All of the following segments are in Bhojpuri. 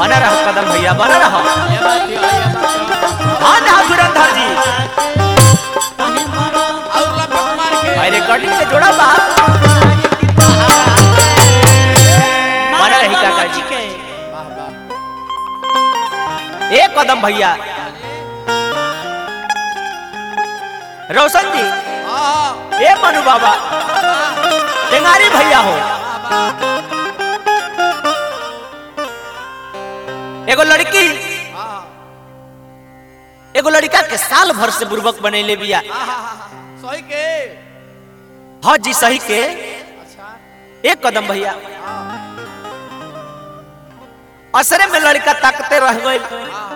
बना रहो कदम भैया बना रहो ये बात है ये बात है हाँ ना धुरंधर जी और लपक मार के भाई रिकॉर्डिंग से जोड़ा बा बना रही काका जी वाह वाह एक कदम भैया रोशन जी हां ए मनु बाबा टेंगारी भैया हो एगो लड़की हां एगो लड़का के साल भर से बुर्बक बनैले बिया सही के हाँ जी सही के अच्छा एक कदम भैया हां असरे में लड़का ताकते रह गई हां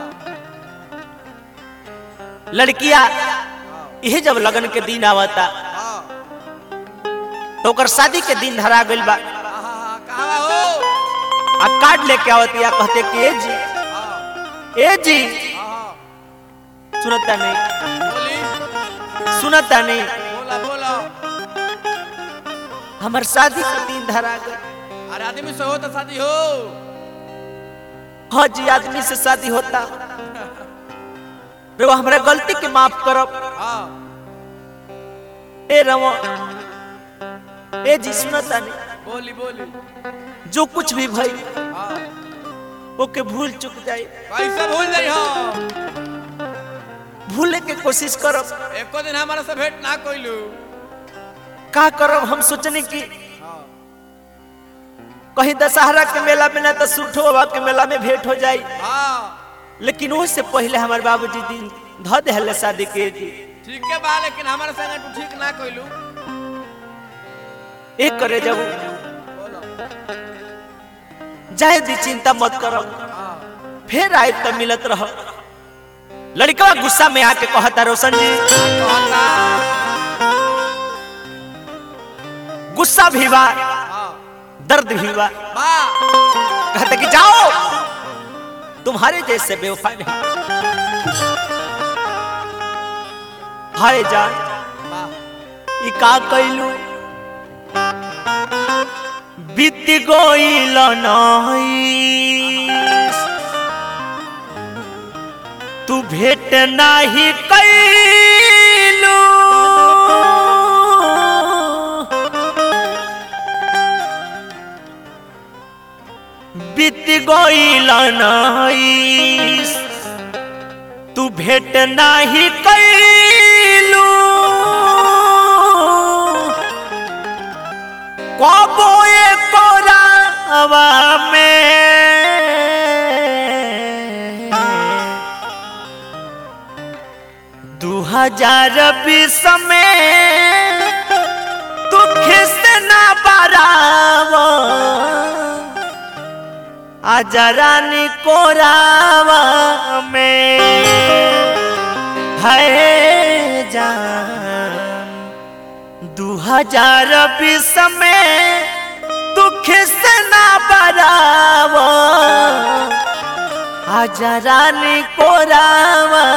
लड़किया यही जब लगन के दिन आवता हां तो ओकर शादी के दिन धरा गइल बा कहां हो आ कार्ड लेके आवतिया कहते कि ए जी हां ए जी हां सुनता नहीं बोली सुनता नहीं बोला बोला हमर शादी के दिन धरा गइल अरे आदमी से हो तो शादी हो हाँ जी आदमी से शादी होता रे हमरा गलती के माफ करब हां ए रवो ए जी सुनता नहीं बोली बोली जो कुछ भी भई हां ओके भूल चुक जाए कैसे भूल जाई हो भूले के कोशिश करब एको दिन हमारा से भेंट ना कोइलू का करब हम सोचने की हां कहीं दशहरा के मेला में ना तो सुठो बाबा के मेला में भेंट हो जाई हां लेकिन उससे पहले हमारे बाबूजी दिन ध देहले शादी के जी ठीक है बा लेकिन हमारे संग तू ठीक ना कोइलू एक करे जब बोलो जाए दी चिंता मत करो हां फिर आए तो मिलत रहो लड़का गुस्सा में आके कहता रोशन जी कहता गुस्सा भी बा हां दर्द भी बा बा कहते कि जाओ तुम्हारे जैसे बेवफा नहीं हाय जान बा ई का कैलू बीत गइल नहीं तू भेट नाही कैलू बीत गइल नहीं तू भेट नाही कैलू कबो कोरावा में दू हजार बीस में दुख से ना बरावा आजा रानी कोरावा में है जान दू हजार बीस में दुख से ना बरावा आजा रानी कोरावा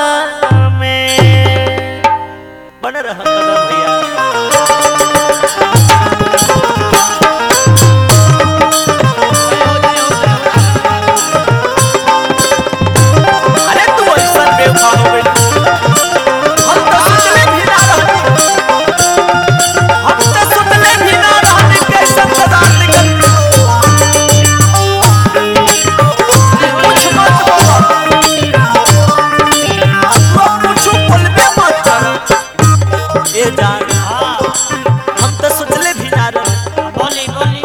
में बन रहा कदम भैया अरे तू ऐसा बेवफा हो गई हम तो सोचले भी ना रहनी हम तो सोचले भी ना रहनी कैसे बाजार निकल कुछ मत बोलो तो कुछ बोलबे मत करो ए जान हम तो सोचले भी ना रहनी बोली बोली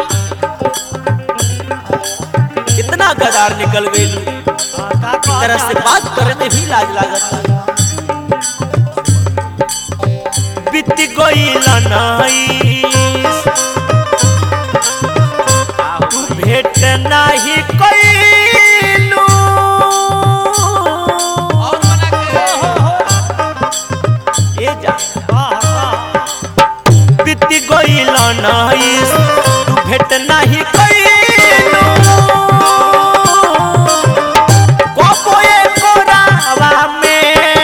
इतना गदार निकल गई का तरह से बात करे में भी लाज लागत बीत गईल नाई तू भेट नाही कइलू और बना के ए जा वाह वाह बीत गईल नाई तू भेट नाही कइलू कोपोए कोरावा में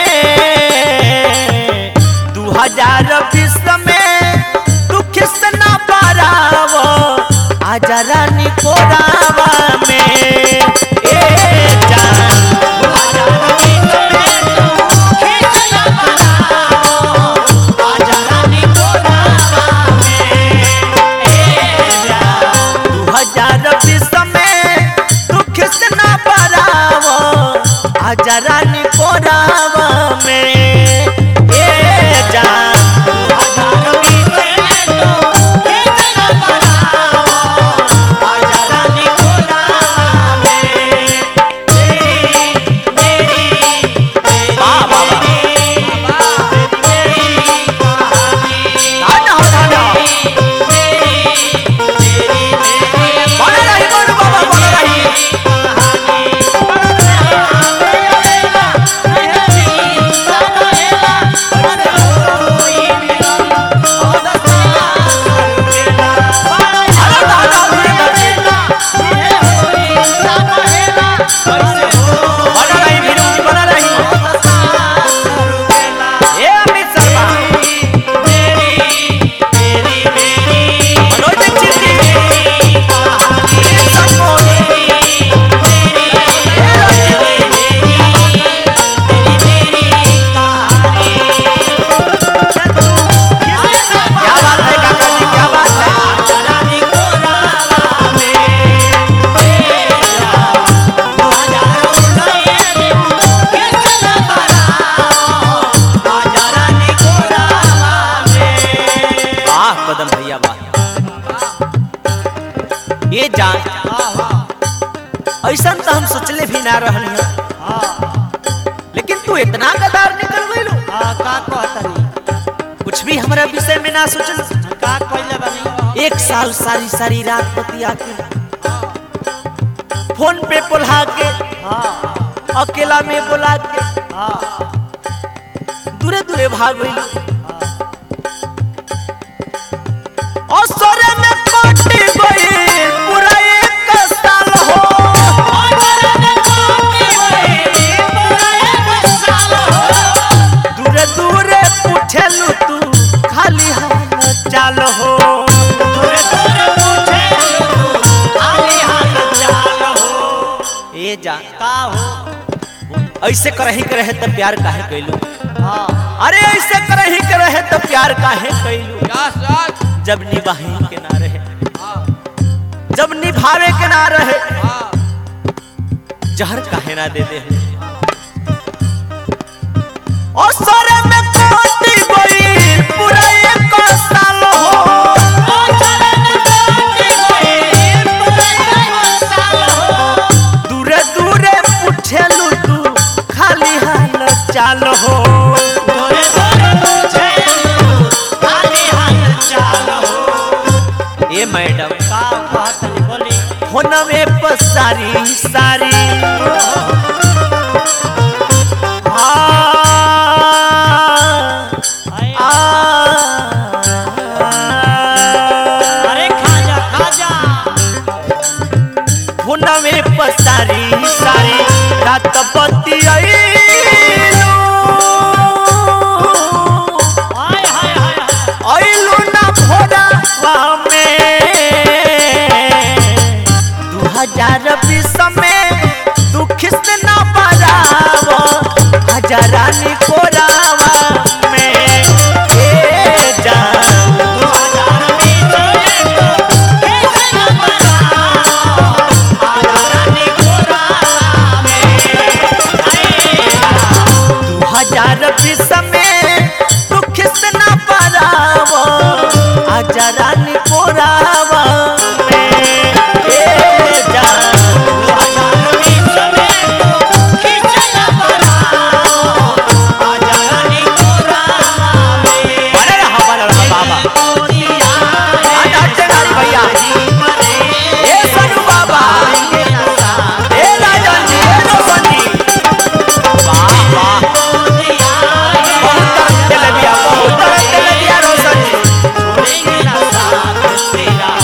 दू हजार बीस में दुख से ना पारावो आजा रानी कोरावा में ए आजा रानी कोरावा में ए जान वाह वाह वाह धाना हो धाना बना रही बोलू बाबा बना रही अरे धाना बना रही भिरू बना रही ए अमित शर्मा मनोज दीक्षित जी संगोली क्या बात है काका जी क्या बात है वाह कदम भैया वाह ये जान ऐसा तो हम सोचले भी ना रहल हैं लेकिन तू इतना गदार निकल गइलो कुछ भी हमारा विषय में ना सोचल एक साल सारी सारी रात बतिया के फोन पे बुला के अकेला में बुला के दूरे दूरे भाग गइलो असरे में कट गई पूरा एक साल हो दूरे दूरे पूछेलू तू खाली हाल चाल हो ए जा ऐसे करही के रहे तो प्यार काहे कैलू अरे ऐसे करही के रहे तो प्यार काहे कैलू यस यस जब निभाहे के ना रहे हाँ जब निभावे के ना रहे हाँ जहर काहे ना दे दे और सारे में कोटी गई पूरा एक साल हो दूरे दूरे पूछेलू तू खाली हाल चाल हो ए मैडम होनवे पर सारी सारी आ, अरे खाजा खाजा होनवे पर सारी सारी रात बत्ती आइलू हाय हाय हाय हाय आइलू ना भोरावा में दू हजार बीस में दुख से ना बराव हजारानी कोरावा में ए जान दू हजार बीस में दुख से ना बराव हजारानी कोरावा में ए जान बने रहा बने रहा बाबा आज हटते गाड़ी भैया ए सनु बाबा ए राजन जी ए रोशन जी वाह वाह बहुत तरह के ले लिया बहुत तरह के ले लिया रोशन जी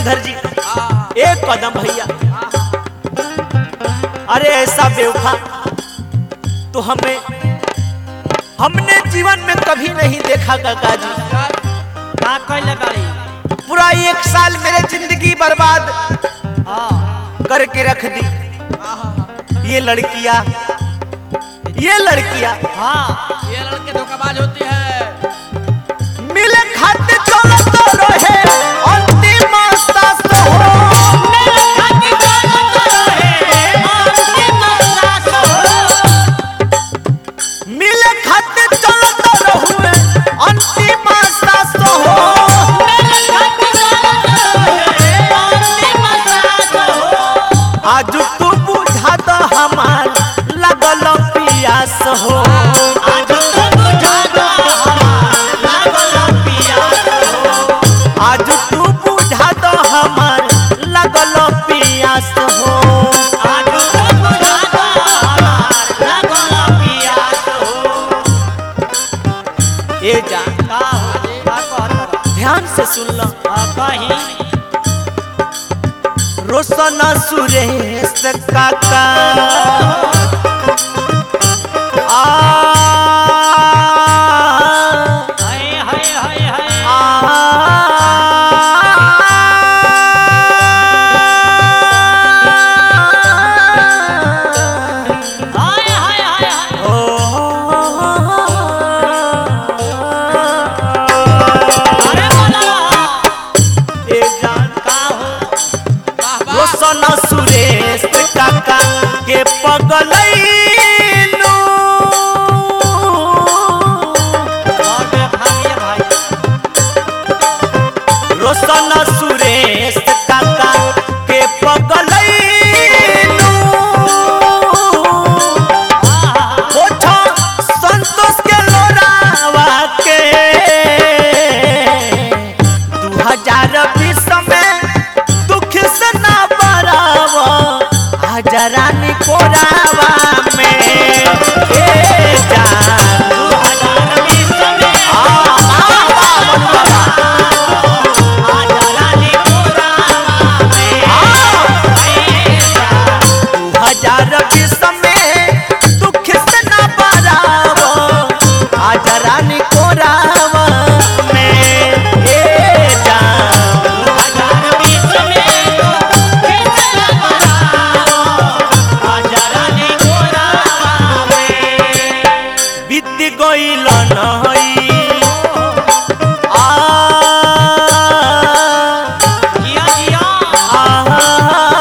श्रीधर जी हाँ, एक कदम भैया हाँ, अरे ऐसा बेवफा तो हमें हमने जीवन में कभी नहीं देखा काका जी हाँ, का कैले बाड़ी पूरा एक साल मेरे जिंदगी बर्बाद हाँ करके रख दी हाँ, ये लड़कियां ये लड़कियां हाँ ये लड़के धोखाबाज होती है मिले खाते चलो तो रहे अंतिम सांस हो मेरे खाती जानो तो रहे अंतिम सांस हो मिले खाते चलो तो रहुए अंतिम सांस हो मेरे खाती जानो तो रहे अंतिम सांस हो आज तू बुझा तो हमार लगल पियास हो आज तो बुझा दो हमारा लागल पियास हो आज तू बुझा तो हमार लगल पियास हो आज तो बुझा दो हमारा लागल पियास हो ए जान का हो का कहत ध्यान से सुन लो आ कहीं रोशन सुरेश काका आ हाय हाय हाय हाय हाय हाय हाय हाय अरे बोला का हो वाह वाह रोशन सुरेश काका के पगलैलू और में भागिए भाई रोशन सुरेश काका के पगलैलू ओठो संतोष के लोरावा के दू हजार बीस में दुख से ना बराव आजा रानी कोरावा में ए जान दू हजार बीस में आ, आ, आ, मनु बाबा। आजा रानी पुरावा में आए जा दू हजार बीस में दुख से ना बराव आजा रानी कोरावा में ए जान हजार बीस में तो कितना बनाओ आजा रानी पुरावा में बीत गईल नई आ जिया जिया आ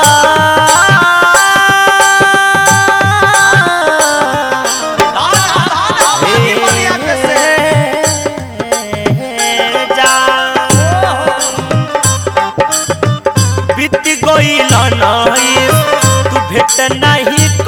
बीत गईल नई तू भेट नहीं